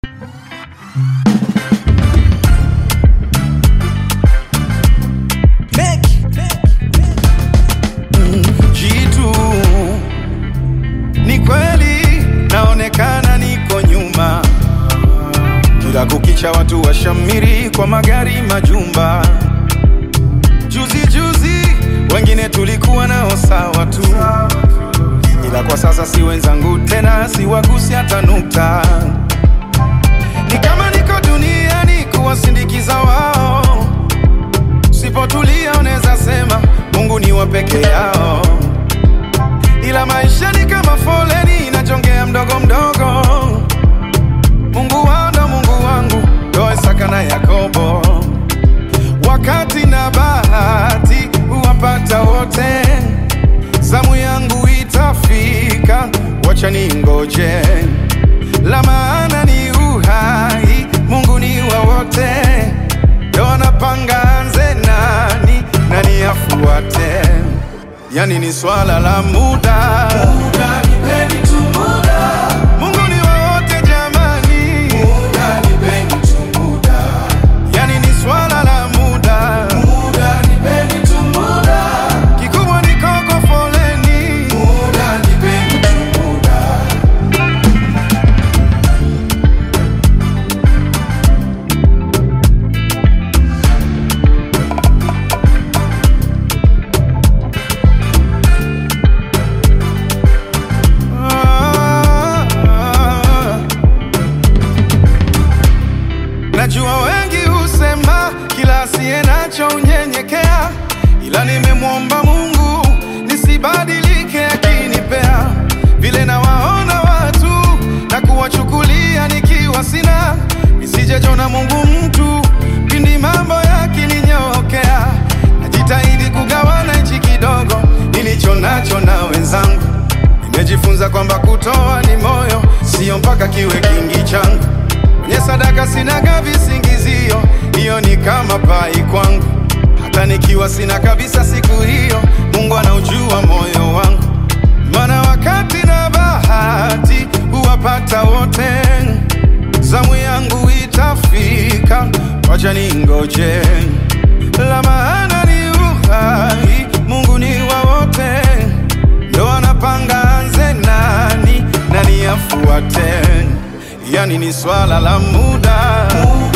Jitu ni kweli, naonekana niko nyuma, kila kukicha watu washamiri kwa magari, majumba. Juzi juzi wengine tulikuwa nao sawa tu, ila kwa sasa si wenzangu tena, siwagusi hata nukta. Ni kama niko duniani kuwasindikiza wao, sipotulia unaweza sema Mungu ni wa peke yao, ila maisha ni kama foleni inajongea mdogo mdogo. Mungu wao ndo Mungu wangu, ndo Isaka na Yakobo. Wakati na bahati huwapata wote, zamu yangu itafika, wacha ningoje. La maana ni uhai, Mungu ni wa wote, ndo anapanga anze nani nani afuate, yani ni swala la muda. Mungu ni wa wote jamani, yani ni swala la muda. Kikubwa ni koko foleni, Ah, ah. Najua wengi husema kila asiye nacho unyenyekea, ila nimemwomba Mungu nisibadilike akinipea vile nawaona watu na kuwachukulia nikiwa sina, nisijejona Mungu mtu pindi mambo yakininyokea. Najitahidi kugawana hichi kidogo nilicho nacho na wenzangu Nimejifunza kwamba kutoa ni moyo, sio mpaka kiwe kingi changu. Kwenye sadaka sinaga visingizio, hiyo ni kama pai kwangu. Hata nikiwa sina kabisa siku hiyo, Mungu anaujua moyo wangu, maana wakati na bahati huwapata wote. Zamu yangu itafika, wacha ningoje. La maana ni uhai, Mungu ni wa wote ndo anapanga anze nani nani afuate, yani ni swala la muda.